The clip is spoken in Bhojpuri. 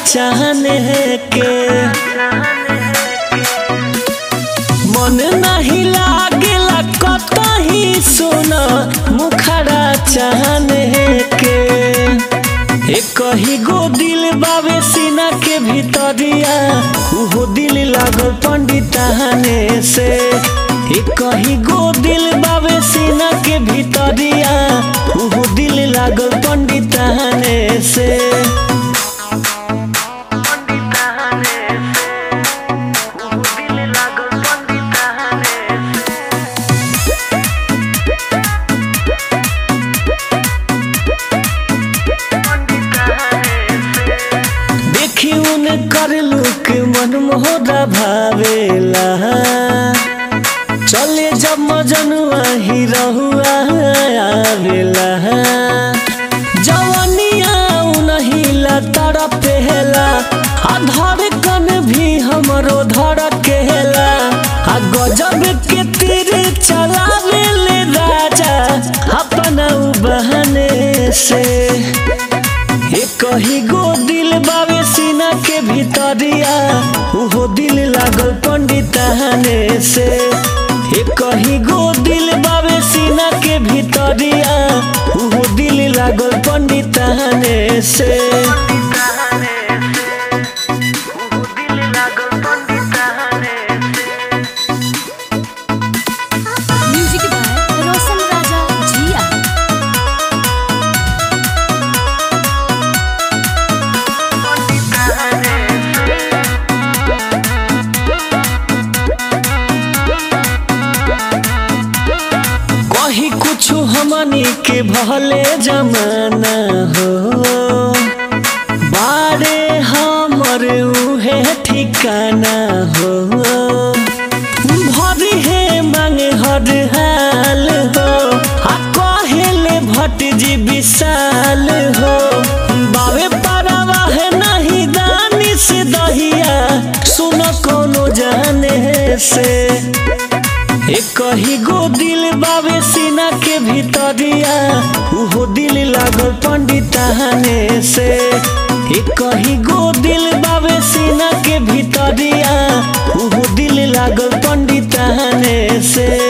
चाहने के मन नहीं लागेला कतही सुन मुखड़ा चाहने के एक ही गो दिल बावे सीना के भीतरिया उहो दिल लागल पंडिताने से एक ही गो दिल बावे सीना के भीतरिया उहो दिल लागल पंडिताने से देखी उन कर लुक मन मोहरा भावेला चले जब मजनुआ ही रहुआ आवेला जवनिया उनही ला तड़पेला आ धड़कन भी हमरो धड़केला आ गजब के तीर चलावे ले राजा अपना उ बहने से एक ही गो दिल बावे सीना के भीतरिया उहो दिल लागल पंडिताने से एक ही गो दिल बावे सीना के भीतरिया उहो दिल लागल पंडिताने से म्यूजिक बाय रोशन राजा जिया कही कुछ हमनी के भले जमाना हो बारे हमर उहे ठिकाना हो भरी है मांगे हर हाल हो आ कहेले भट जी विशाल हो बावे परवा है नहीं दानी से दहिया सुन कोनो जाने से एक ही गो दिल बावे सीना के भीतरिया उहो दिल लागल पंडिताने से एक ही गो दिल बावे सीना के भीतरिया उहो दिल लागल पंडिताने से